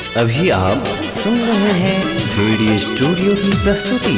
अभी आप सुन रहे हैं थ्री स्टूडियो की प्रस्तुति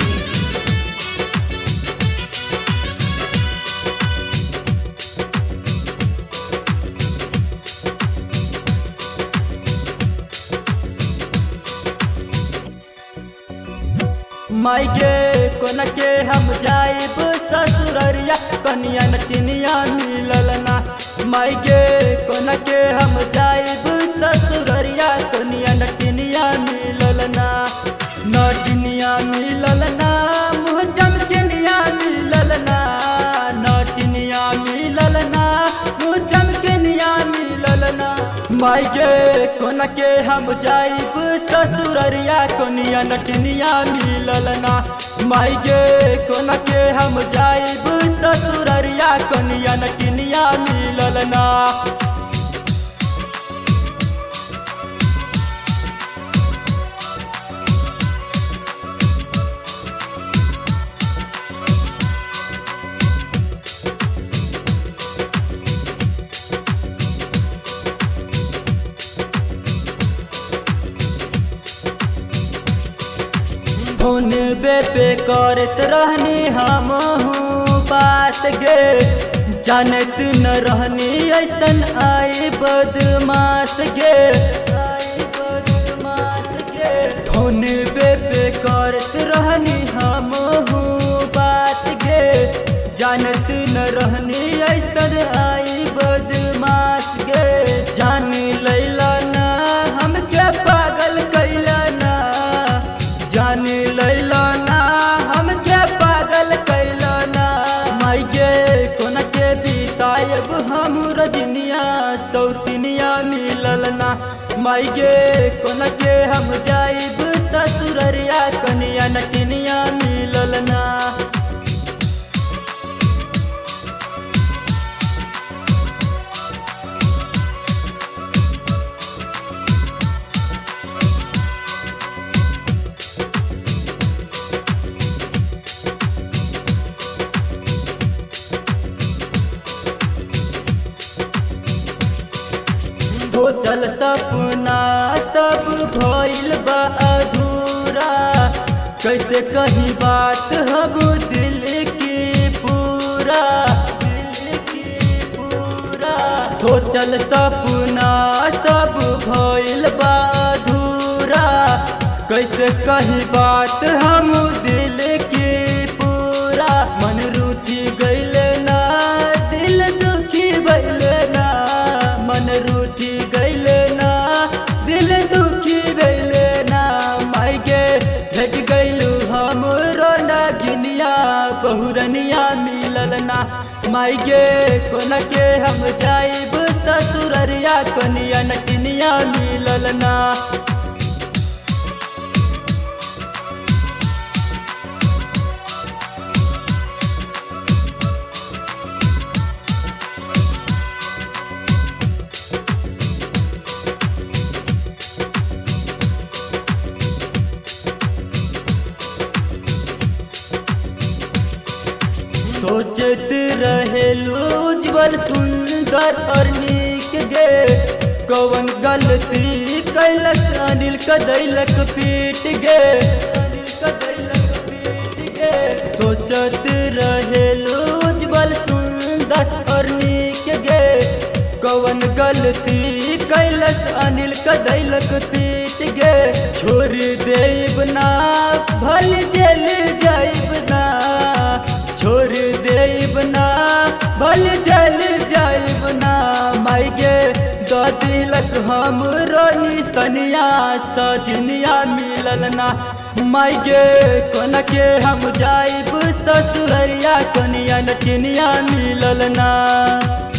माइके कोन के हम जाइब ससुररिया कनिया नटिनिया मिलल ना माइके कोन के हम जाइब ससुररिया कनिया नटिनिया मिलल ना नटिनिया मिलल ना मुँह चमकनिया मिलल ना नटिनिया मिलल ना मुँह चमकनिया मिलल ना माइके कोन के हम जाइब ससुररिया कोनिया नटनिया मिलल ना माइके कोन के हम जाइब ससुररिया कोनिया नटनिया मिलल ना फोन बे पे करत रहनी हम बात गे जानत न रहनी ऐसन आई बदमाश गे आई बदमाश गे फोन बे पे करत रहनी हम बात गे जानत न रहनी ऐसन आई बदमाश गे जान लैला ना हमके पागल कैला ना जान लैला ना हमके पागल कैला ना माइके कोन के बितायब हम रजनिया सौतनिया मिलल ना माइके कोन के हम जाइब ससुररिया कनिया नटनिया मिलल ना सोचल सपना सब भइल बा अधूरा कैसे कही बात हम दिल की पूरा दिल की पूरा सोचल सपना सब भइल बा अधूरा कैसे कही बात हम दिल की पूरा मन रूठी गइल ना दिल दुखी भइल ना मन रूठी गइल ना दिल दुखी भइल ना माइके भेट गइलू हमरो नागिनिया बहुरनिया मिलल ना माइके कोन के हम जाइब ससुररिया कनिया नटनिया मिलल ना सोचत रहेलू उज्जवल सुंदर और नीक गे कौन गलती कैलक अनिल कदैलक पीट गे अनिल कदैलक पीट गे सोचत रहेलू उज्जवल सुंदर और नीक गे कौन गलती कैलक अनिल कदैलक पीट गे छोड़ देब ना भल जेल जाइब ना छोड़ देब ना भल जल जाइब ना माइगे द दिलक हम रोनी सनिया सजनिया मिलल ना माइगे कोन के हम जाइब ससुररिया कनिया नटनिया मिलल ना